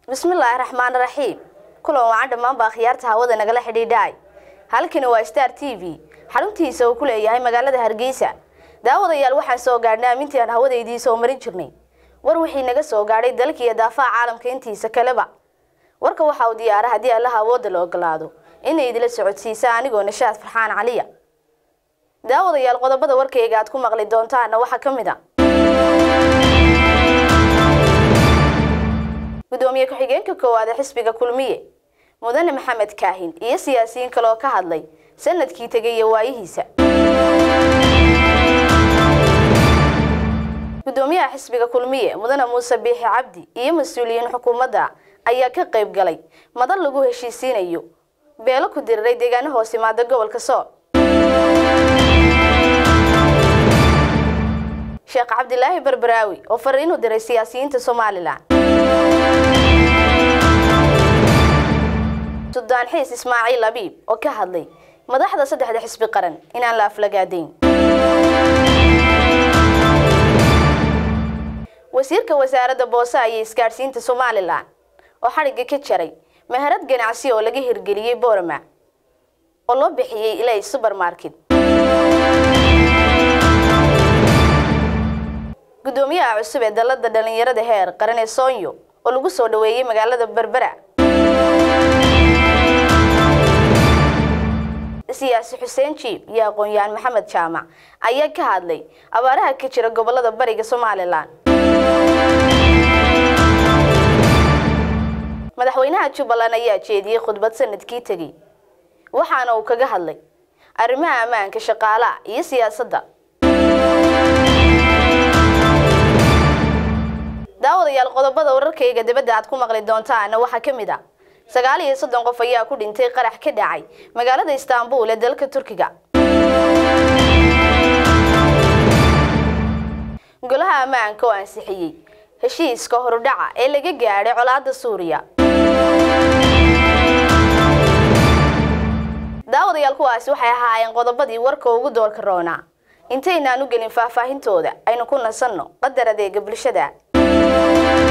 bismillaahi raxmaan raxiim kulan wacan dhammaanba akhyaarta hawada nagala xidhiidhaay halkani waa star t v xaruntiisa uu ku leeyahay magaalada hargeysa daawadayaal waxaan soo gaadhnay amintii aan hawadaydii soo marin jirnay war wixii naga soo gaadhay dalkiiyo daafaha caalamka intiisa kaleba warka waxa uu diyaara haddii allaha awoodda la ogolaado inay idila socodsiisa anigoo nashaad farxaan caliya daawadayaal qodobada warkayga aad ku maqli doontaana waxaa ka mid a gudoomiye ku-xigeenka koowaad ee xisbiga kulmiye mudane maxamed kaahin iyo siyaasiyiin kale oo ka hadlay sanadkii tegay iyo waayihiisa gudoomiyaha xisbiga kulmiye mudane muuse biixi cabdi iyo mas-uuliyiin xukuumadda ayaa ka qayb galay madal lagu heshiisiinayo beelo ku diriray deegaano hoos imaada gobolka sool sheekh cabdilaahi barbaraawi oo fariin u diray siyaasiyiinta somalilan sudaan xiis ismaaciil abiib oo ka hadlay madaxda saddexda xisbi qaran inaan la aflagaadayn wasiirka wasaaradda boose ayay isgaadhsiinta somalilan oo xadhigga ka jaray maharad ganacsi oo laga hirgeliyey boorama oo loo bixiyey ilay subermarket gudoomiyaha cusub ee dalada dhalinyarada heer qaran ee soonyo oo lagu soo dhaweeyey magaalada berbera siyaasi xuseen jiib iyo aqoon-yahan maxamed jaamac ayaa ka hadlay abaaraha ka jira gobolada bariga somalilan madaxweynaha jubbaland ayaa jeediyey khudbad sanadkii tegey waxaana uu kaga hadlay arrimaha ammaanka shaqaalaha iyo siyaasadda daawadayaal qodobada wararkayga dibadda aad ku maqli doontaana waxaa ka mid a sagaal iyo soddon qof ayaa ku dhintay qarax ka dhacay magaalada istaanbul ee dalka turkiga golaha ammaanka oo ansixiyey heshiiska horudhaca ee laga gaadhay colaadda suuriya daawadayaal kuwaasi waxay ahaayeen qodobadii warka ugu doorka roonaa intaynaan u gelin faahfaahintooda aynu ku nasanno qadar adeega bulshada